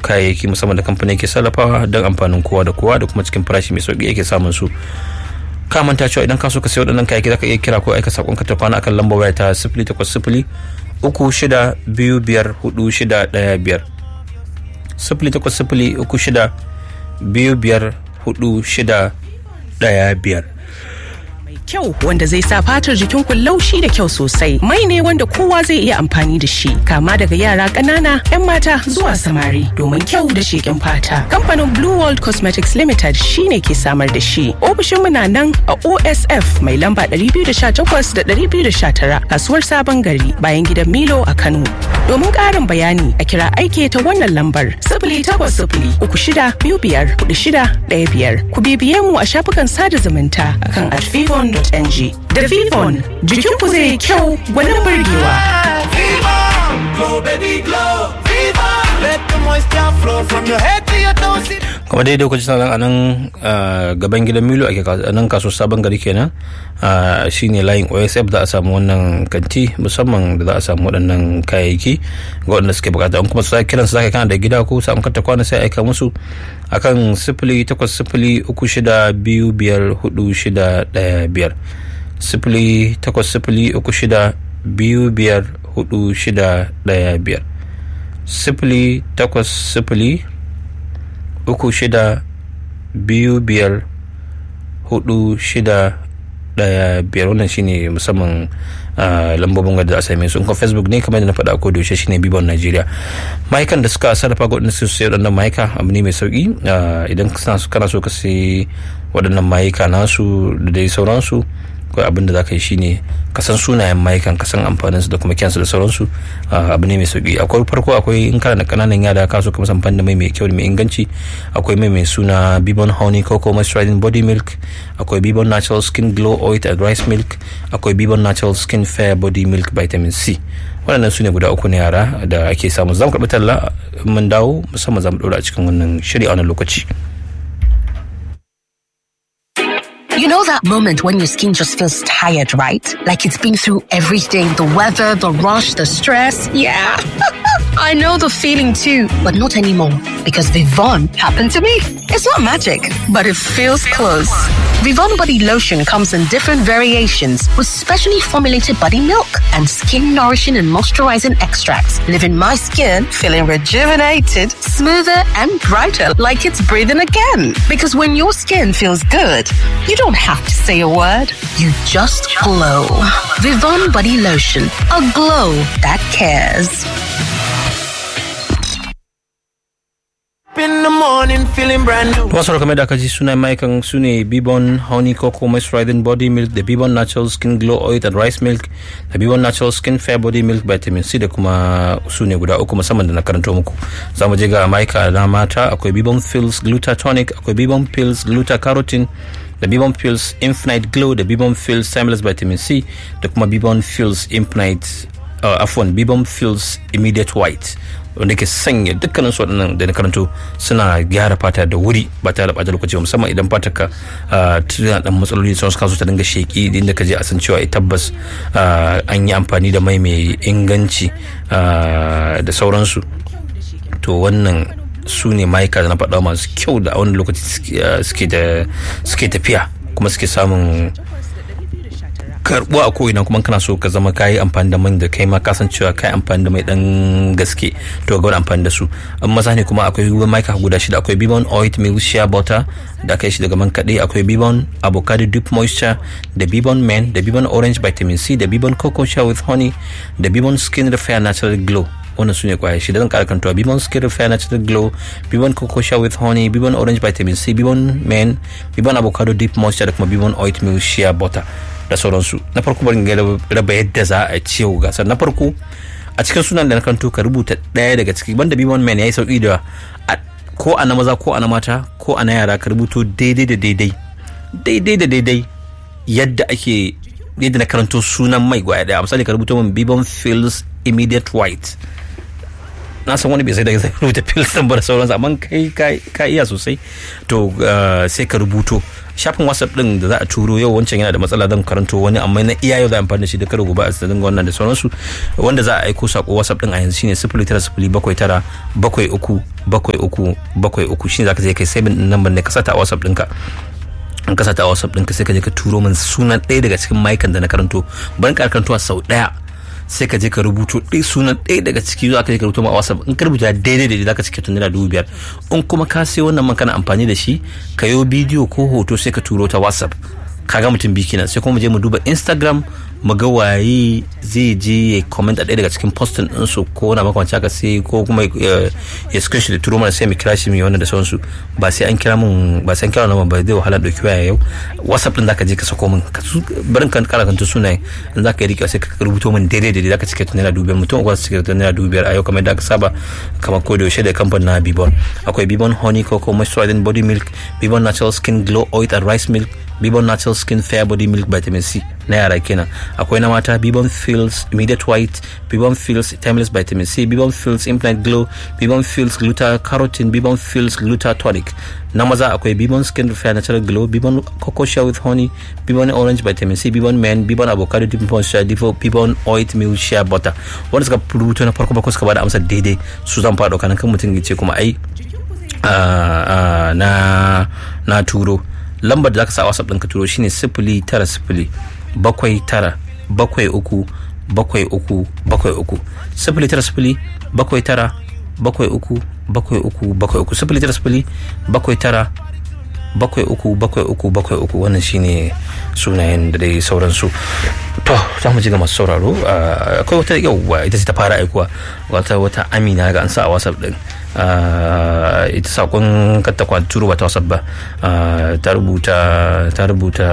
kayayyaki musamman da kamfani ke sarrafawa don amfanin kowa da kowa da kuma cikin farashi mai sauki yake samun su ka manta cewa idan ka so ka sayi waɗannan kayayyaki zaka iya kira ko aika sakon ka ta kwana akan lambar waya ta sifili takwas sifili uku shida biyu biyar hudu shida ɗaya biyar sifili takwas sifili uku shida biyu biyar hudu shida ɗaya biyar kyau wanda zai sa fatar jikin ku laushi da kyau sosai mai ne wanda kowa zai iya amfani da shi kama daga yara ƙanana 'yan mata zuwa samari domin kyau da sheƙin fata kamfanin blue world cosmetics limited shine ke samar da shi ofishin mu na nan a osf mai lamba 218 da 219 kasuwar sabon gari bayan gidan milo a kano domin ƙarin bayani a kira aike ta wannan lambar sifili takwas sifili uku shida biyu biyar hudu shida ɗaya biyar ku bibiye mu a shafukan sada zumunta akan alfifon ng da vivon jikinku zai yi kyau gwanin burgewa kuma daidai kuci sanan a nan gaban gidan milo ake a nan kaso sabon gari kenan shine layin osf da a samu wannan kanti musamman da za a samu waɗannan kayayyaki ga waɗanda suke bukata an kuma su kiran su zaka kana da gida ko samu kanta kwana sai aika musu akan sifili takwas sifili uku shida biyu biyar hudu shida ɗaya biyar sifili takwas sifili uku shida biyu biyar hudu shida ɗaya biyar sifili takwas sifili uku shida biyu biyar hudu shida daya biyar wannan shine musamman lambobin da a same su kuma facebook ne kamar da na faɗa ko da yaushe shine bibon najeriya ma'aikan da suka sarrafa ga waɗanda su sai waɗannan ma'aika abu ne mai sauki idan kana so ka sai waɗannan ma'aika nasu da dai sauransu akwai abin da za ka yi shine ka san sunayen maikan ka san amfanin su da kuma kyansu da sauransu abu ne mai sauki akwai farko akwai in kana da kananan yara ka so ka musan da mai mai kyau da mai inganci akwai mai mai suna bibon honey cocoa moisturizing body milk akwai bibon natural skin glow oil and rice milk akwai bibon natural skin fair body milk vitamin c waɗannan su ne guda uku na yara da ake samu zamu karɓi talla mun dawo musamman zamu ɗora a cikin wannan shiri a wannan lokaci. You know that moment when your skin just feels tired, right? Like it's been through everything the weather, the rush, the stress. Yeah. I know the feeling too, but not anymore because Vivon happened to me. It's not magic, but it feels close. Vivon body lotion comes in different variations with specially formulated body milk and skin nourishing and moisturizing extracts, leaving my skin feeling rejuvenated, smoother, and brighter like it's breathing again. Because when your skin feels good, you don't have to say a word. You just glow. Vivon body lotion, a glow that cares. in the morning feeling brand new. Wasu kamar da aka ji sunan maikan su ne Bibon Honey Cocoa Moisturizing Body Milk da Bibon Natural Skin Glow Oil and Rice Milk da Bibon Natural Skin Fair Body Milk Vitamin C da kuma su ne guda uku musamman da na karanto muku. Za mu je ga maika na mata akwai Bibon Pills Glutatonic akwai Bibon Pills Glutacarotene da Bibon Pills Infinite Glow da Bibon Pills Timeless Vitamin C da kuma Bibon Pills Infinite uh, afwan Bibon Pills Immediate White wanda ke sanya dukkanin su waɗannan da na karanto suna gyara fata da wuri ba tare da ɓata lokaci musamman idan fatar ka tana dan matsaloli sun suka so ta dinga sheki inda ka je a san cewa tabbas an yi amfani da mai mai inganci da sauransu to wannan su ne ma'aika da na faɗa masu kyau da a wani lokaci suke tafiya kuma suke samun karbo a ko'ina kuma kana so ka zama kayi amfani da man da kai ma kasan cewa kai amfani da mai dan gaske to ga amfani da su an maza ne kuma akwai ruwan maika guda shida akwai bibon oil milk shea butter da aka yi shi daga man kaɗai akwai bibon avocado deep moisture da bibon men da bibon orange vitamin c da bibon cocoa shea with honey da bibon skin repair natural glow wannan su ne kwaya shida zan kara kantuwa bibon skin repair natural glow bibon cocoa shea with honey bibon orange vitamin c bibon men bibon avocado deep moisture da kuma bibon oil milk shea butter da sauransu na farko bari ga raba yadda za a ciwo gasar na farko a cikin sunan da na kanto ka rubuta ɗaya daga ciki banda bimon man ya yi sauki da ko a na maza ko a na mata ko a na yara ka rubuto daidai da daidai daidai da daidai yadda ake yadda na karanto sunan mai gwaya daya misali ka rubuto min bibon feels immediate white na san wani bai sai da zai rubuta pills din ba da sauransu amma kai ka iya sosai to sai ka rubuto shafin whatsapp din da za a turo yau wancan yana da matsala zan karanto wani amma na iya yau za a amfani da shi da kada gobe a dinga wannan da sauransu wanda za a aiko sako whatsapp din a yanzu shine sifili tara sifili bakwai tara bakwai uku bakwai uku bakwai uku shine zaka je kai saving din number ne ka sata a whatsapp ɗinka in ka sata a whatsapp ɗinka sai ka je ka turo min sunan ɗaya daga cikin maikan da na karanto bari ka karanto sau ɗaya sai ka je ka rubuto ɗaya sunan ɗaya daga ciki zuwa ka je ka rubuto ma a whatsapp in ka rubuta daidai daidai zaka cike tun naira dubu biyar in kuma ka sai wannan man kana amfani da shi ka yi bidiyo ko hoto sai ka turo ta whatsapp kaga mutum biyu kenan sai kuma mu je mu duba instagram mu ga waye zai je ya comment a ɗaya daga cikin postin ɗinsu ko na makwanci haka sai ko kuma ya screenshot da turo mana sai mu kira shi mu wannan da sauransu ba sai an kira mun ba sai an kira mun ba zai wahala ɗauki waya yau whatsapp ɗin zaka je ka sako min barin kan kara kan sunaye in zaka yi rikewa sai ka rubuto min daidai daidai zaka cike naira dubu biyar mutum uku cike naira dubu biyar a yau kamar yadda aka saba kamar ko da yaushe da kamfanin na bibon akwai bibon honey cocoa moisturizing body milk bibon natural skin glow oil and rice milk bibon natural skin fair body milk vitamin c na yara kenan akwai na mata bibon fills immediate white bibon fills timeless vitamin c bibon fills implant glow bibon fills gluta carotene bibon fills gluta tonic na maza akwai bibon skin repair natural glow bibon cocoa shell with honey bibon orange vitamin c bibon men bibon avocado bibon shea bibon oat milk shea butter wanda suka rubuto na farko bako suka bada amsa daidai su zan fara kan kan mutum ya ce kuma ai na na turo lambar da zaka sa whatsapp ɗin ka turo shine sifili tara sifili bakwai tara bakwai uku bakwai uku bakwai uku sifili tara sifili bakwai tara bakwai uku bakwai uku bakwai uku sifili tara sifili bakwai tara bakwai uku bakwai uku bakwai uku wannan shine sunayen da dai sauransu to za mu ji ga masu sauraro akwai wata yauwa ita ce ta fara aikuwa wata wata amina ga an sa a whatsapp din ita sakon katta kwa turu ba ta whatsapp ba ta rubuta ta rubuta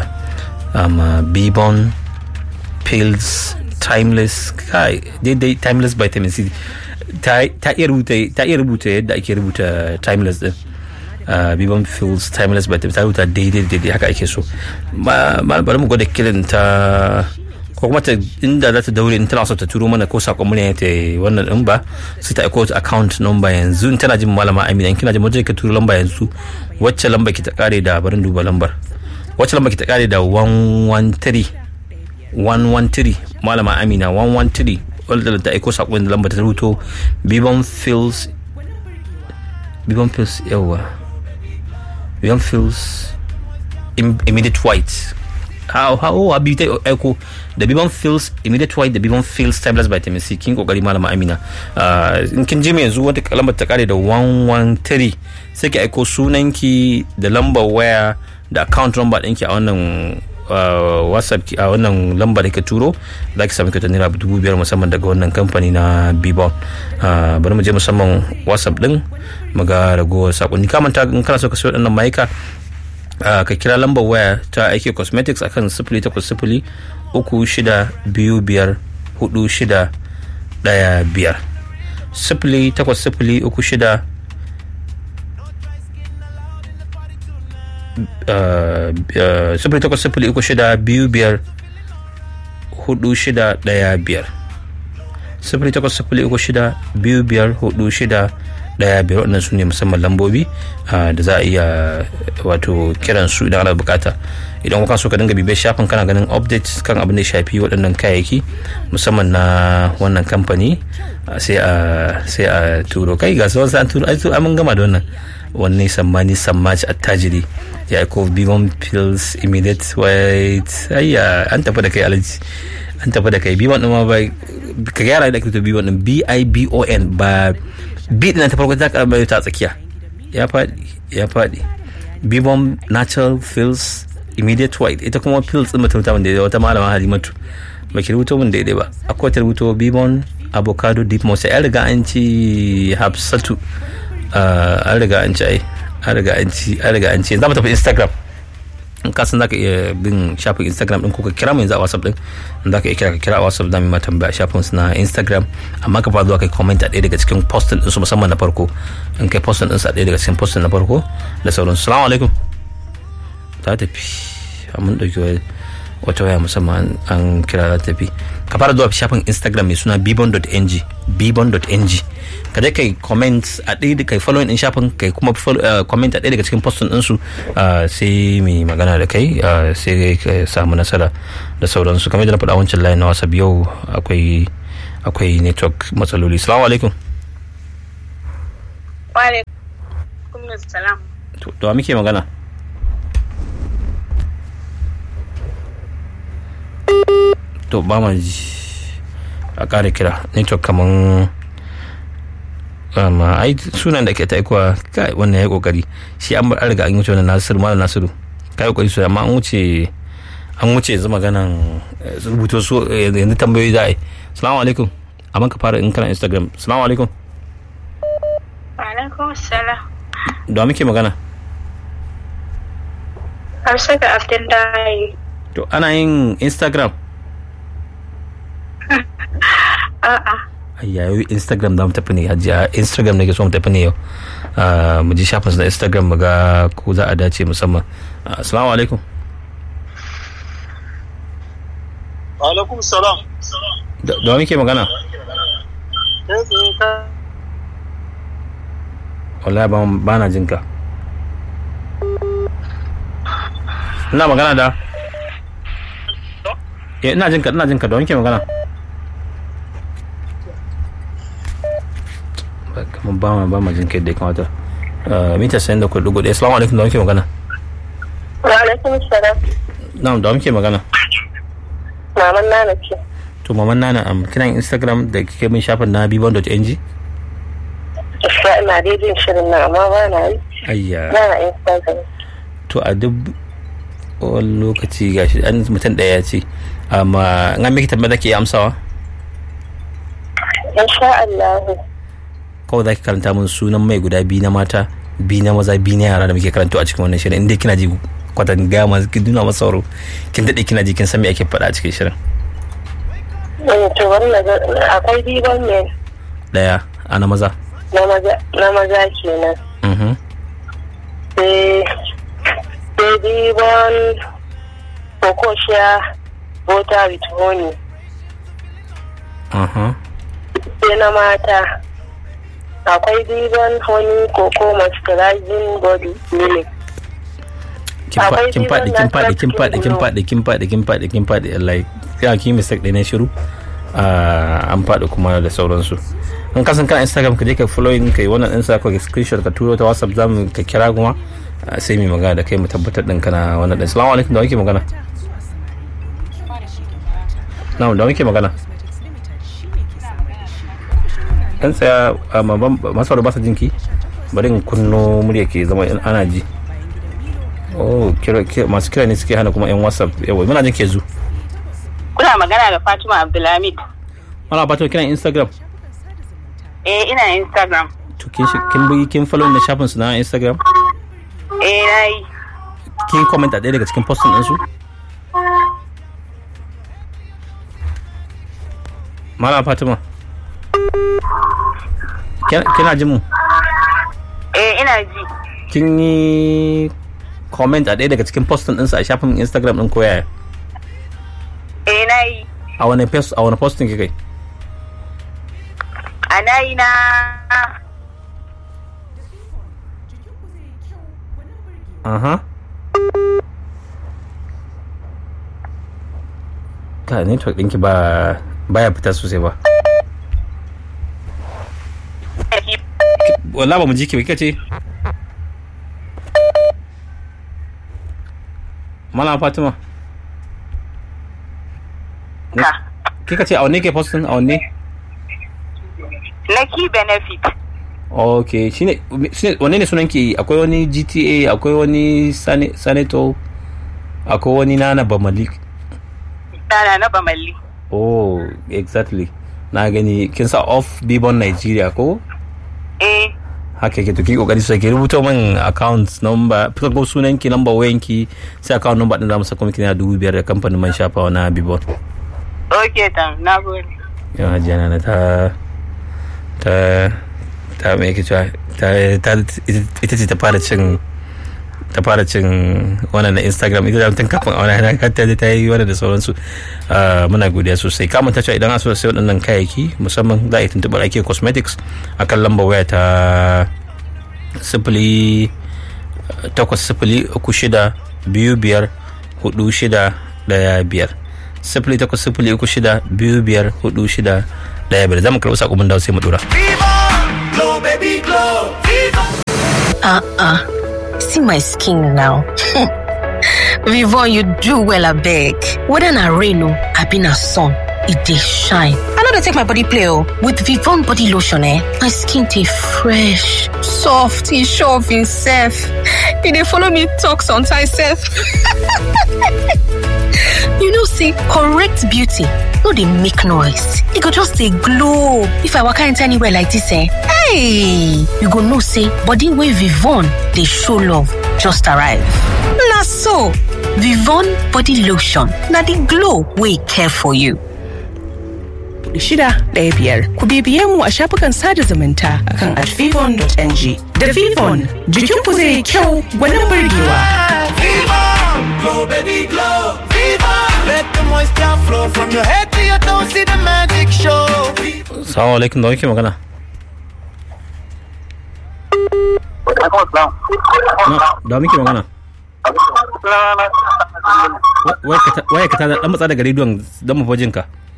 bibon pills timeless kai daidai timeless vitamin c ta iya rubuta ta iya rubuta yadda ake rubuta timeless din bibon pills timeless vitamin ta rubuta daidai daidai haka ake so bari mu gwada kiran ta ko kuma inda za ta daure in tana so ta turo mana ko sakon mu ne ta wannan din ba sai ta aiko account number yanzu in tana jin malama Amina in kina jin wajen ka turo lamba yanzu wacce lamba ki ta kare da barin duba lambar wacce lamba ki ta kare da 113 113 malama Amina 113 wanda ta aiko sakon da lamba ta rubuto Bibon Fills Bibon Fills yawa Bibon Fills immediate white how how abi ta aiko da bibon fills immediate white da bibon fills timeless vitamin c kin kokari malama amina in kin ji yanzu wata lambar ta kare da 113 sai ki aiko sunanki da lambar waya da account number ɗinki a wannan whatsapp a wannan lamba da ka turo za ki sami kyautar naira dubu biyar musamman daga wannan kamfani na bibon bari mu je musamman whatsapp din mu ga ragowar sakonni kamanta in kana so ka sayo waɗannan mayuka ka kira lambar waya ta aiki cosmetics akan sifili takwas sifili uku shida biyu biyar hudu shida daya biyar sifili takwas sifili uku shida sifili takwas sifili uku shida biyu biyar hudu shida daya biyar sifili takwas sifili uku shida biyu biyar hudu shida daya biyar waɗannan su ne musamman lambobi da za a iya wato kiran su idan ana bukata idan kuka so ka dinga bibiyar shafin kana ganin updates kan abin da ya shafi waɗannan kayayyaki musamman na wannan kamfani sai a sai a turo kai ga sauransu an turo ai mun gama da wannan wanne sammani sammaci attajiri ya aiko bimon pills immediate white ayya an tafi da kai alaji an tafi da kai bimon ɗin ma ba ka gyara da ake bimon ɗin b-i-b-o-n ba b ɗin ta farko ta karɓar ta tsakiya ya faɗi ya faɗi bimon natural pills immediate white ita kuma pills ɗin mutum ta wanda wata malama halimatu ba ki rubuto min daidai ba akwai ta rubuto bimon avocado deep moisture ya riga an ci hafsatu an riga an ci ai an riga an ci an riga an ci za mu tafi instagram in ka san zaka iya bin shafin instagram din ko ka kira mu yanzu a whatsapp din in zaka iya kira ka kira a whatsapp da mu ma tambaya shafin su na instagram amma ka fara zuwa kai comment a ɗaya daga cikin postin din su musamman na farko in kai postin din su a ɗaya daga cikin postin na farko da sauran salamu alaikum ta tafi mun dauki wani wata waya musamman an kira za ta tafi ka fara zuwa shafin instagram mai suna bibon.ng bibon.ng ka dai kai comment a ɗaya da kai following din shafin kai kuma comment a ɗaya daga cikin postin ɗinsu sai mai magana da kai sai ka samu nasara da sauransu kamar da na faɗa wancan layin na whatsapp yau akwai akwai network matsaloli salamu alaikum wa alaikum salam to da muke magana to ba ma ji a ƙara kira network kaman amma ai sunan da ke ta aikowa kai wannan ya kokari shi an bar riga an wuce wannan nasiru malam nasiru kai kokari su amma an wuce an wuce yanzu maganan rubuto su yanzu tambayoyi za a yi salamu alaikum amma ka fara in kana instagram salamu alaikum alaikum salam da muke magana Hausa ga Abdullahi. To ana yin Instagram? A'a. Ayyayo Instagram za mu tafi ne hajiya Instagram ne ke so mu tafi ne yau. Mu ji shafin na Instagram mu ga ko za a dace musamman. Assalamu alaikum. Alaikum salam. Da muke magana? Wallahi ba na jinka. ina magana da eh ina jinka ina jinka da wanke magana kamar ba ma ba ma jinka yadda ya kamata mita sayan da kudu gudu assalamu alaikum da wanke magana wa alaikum salam na'am da wanke magana maman nana ce to maman nana am kina instagram da kike min shafin na bibon.ng gaskiya ina dai jin shirin na amma ba na yi ayya ba na instagram to a duk wani lokaci gashi an mutum ɗaya ya ce amma an miki tambaya zaki iya amsawa insha Allah kawai zaki karanta min sunan mai guda biyu na mata biyu na maza biyu na yara da muke karanto a cikin wannan shirin inda kina ji kwatan gaya ma kin nuna masa sauro kin daɗe kina ji kin san me ake faɗa a cikin shirin to wannan akwai diban ne ɗaya a na maza na maza na maza kenan mhm sai sai diban kokoshiya bota with honey aha sai na mata akwai diban honey coco moisturizing body milk kin fa- Akwai kin faɗi kin diban faɗi kin faɗi kin natural faɗi kin faɗi kin faɗi kin faɗi like ya kin mistake ɗaya na shiru Ah, an faɗi kuma da sauransu in ka san kan instagram ka je ka following kai wannan ɗin sa ka screenshot ka turo ta whatsapp zamu ka kira kuma ah, sai mu magana da kai mu tabbatar ɗin kana wannan ɗin salamu alaikum da wake magana na da wake magana dan tsaya masu ba sa jinki bari in kunno murya ke zama in ana ji oh kira, kira, masu kira ne suke hana kuma yan whatsapp yawa muna jin ke zu kuna magana da Fatima Abdulhamid mana ba ta kiran instagram eh ina Instagram to kin shi- kin bi kin follow na shafin su na instagram eh nayi kin comment a ɗaya daga cikin postin din su Malam Fatima Kina- kina jin mu eh ina ji kin yi comment a ɗaya daga cikin postin ɗinsu a shafin instagram ɗin koyaya eh nayi a wani post a wani postin kika yi a nayi na aha ka network ɗinki ba baya fita sosai ba wala ba mu ji ki ba kika ce Malam Fatima ka kika ce a wanne ke postin a wanne na key benefit ok shine shine wanne ne sunan ke akwai wani GTA akwai wani Sane- Saneto akwai wani Nana Bamalik dana na bamalli oh exactly na gani kin sa off Bibon Nigeria ko eh haka yake to ki kokari sai ki rubuta min account number ko sunan ki number wayan ki sai account number din da mu saka miki na dubu biyar da kamfanin man shafawa na Bibon okay tam na gode yau hajiya na ta ta ta me yake cewa ta ta ita ce ta fara cin ta fara cin wannan na instagram ita da tun kafin a wani hana ta ta yi wani da sauransu Ah, muna godiya sosai kamun ta cewa idan an so sai waɗannan kayayyaki musamman za a yi tuntuɓar ake cosmetics akan lambar waya ta sifili takwas sifili uku shida biyu biyar hudu shida daya biyar sifili takwas sifili uku shida biyu biyar hudu shida daya biyar za mu karɓi saƙo mun dawo sai mu dora. Glow, baby, glow. Viva. Uh-uh. See my skin now. Vivon, you do well, I beg. Whether na rain or I been a sun, it dey shine. I know they take my body play oh. With Vivon body lotion, eh, my skin dey fresh, soft, e sure of himself. E dey follow me talk sometimes sef. you know say correct beauty no dey make noise. E go just dey glow. If I waka enter anywhere like this, eh, hey, you go know say body wey Vivon dey show love just arrive. Na so, Vivon body lotion na the glow wey care for you. shida ɗaya biyar. Ku bibiye mu a shafukan sada zumunta akan advivon.ng. Da Vivon, jikinku zai yi kyau gwanin burgewa. Viva. Glow, baby, glow. Viva. Let the moisture flow from your head to your toes. See the magic show. Viva. Salamu alaikum da wake magana. Na, da muke magana. Wa- waya ka ta- Waya ka ta dan matsa daga rediyon don mu fajin ka.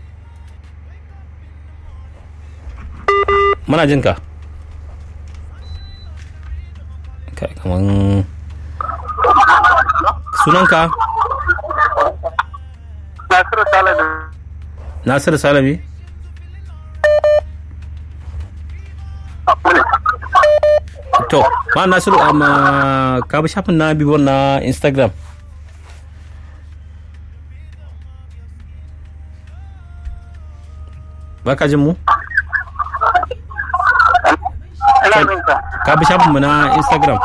Muna jin ka. Kai kaman sunanka Nasiru Salamin. Nasiru Salami. To, ma Nasiru amma ka bi shafin na bibon na Instagram. Ba ka jin mu? Ina jin ka. Ka bi shafin mu na Instagram.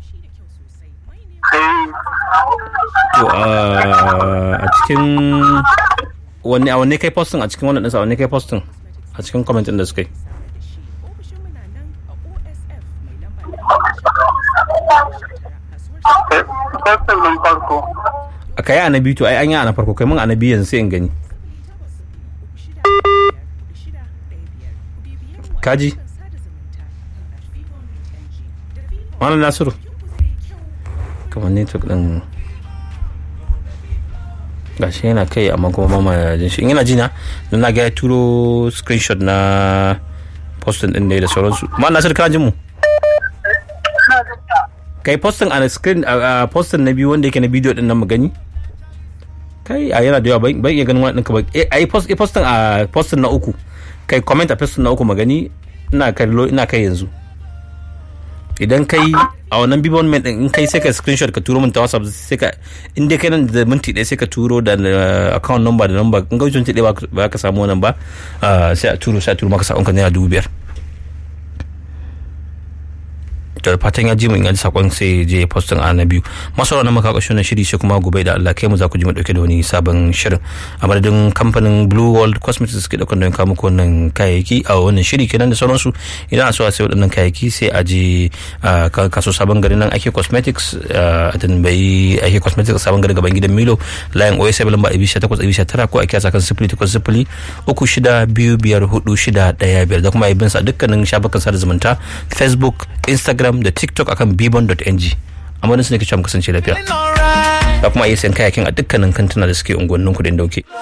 Eh, To, ah, a cikin wanne a wanne kai postin a cikin wannan ɗinsa a wanne kai postin a cikin comment ɗin da suka yi. eh, postin ɗin farko. A kai a na biyu to ai an yi a na farko kai mun a na biyu yanzu sai in gani. Kaji? Malam Nasiru. Kamar network ɗin gashi yana kai amma kuma ba ma jin shi in yana jina don na ga ya turo screenshot na postin ɗin da ya da sauransu. Malam Nasiru kana jin mu? kai postin a screen a a postin na biyu wanda yake na bidiyo din nan mu gani kai a yana da yawa ban ban iya ganin wani ɗinka ba Eh, a yi post eh, postin a postin na uku kai comment a postin na uku mu gani ina kallo ina kai yanzu idan kai a wannan bibon men din in kai sai ka screenshot ka turo min ta whatsapp sai ka in dai kai nan da minti ɗaya sai ka turo da uh, account number da number in ga minti ɗaya ba ka- ba ka samu wannan ba uh, sai a turo sai a turo maka sakon ka naira dubu biyar da fatan ya ji mu in ji sakon sai je postin a na biyu masu ranar maka ƙarshen shiri sai kuma gobe da Allah kai mu za ku ji mu dauke da wani sabon shirin a madadin kamfanin Blue World Cosmetics suke daukan don kawo muku wannan kayayyaki a wannan shiri kenan da sauransu idan a so a sai waɗannan kayayyaki sai a je a ka- kaso sabon gari nan ake cosmetics a tambayi ake cosmetics sabon gari gaban gidan Milo layin OSA lamba abi 18 abi 19 ko a kiyasa kan 08 uku shida biyu biyar hudu shida ɗaya biyar da kuma yi bin sa dukkanin shafukan sada zumunta Facebook Instagram da TikTok akan bibon.ng amma su ne ke cewa mu kasance lafiya Alright. da kuma iya sayan kayakin a dukkanin kantuna da suke unguwannin kudin dauke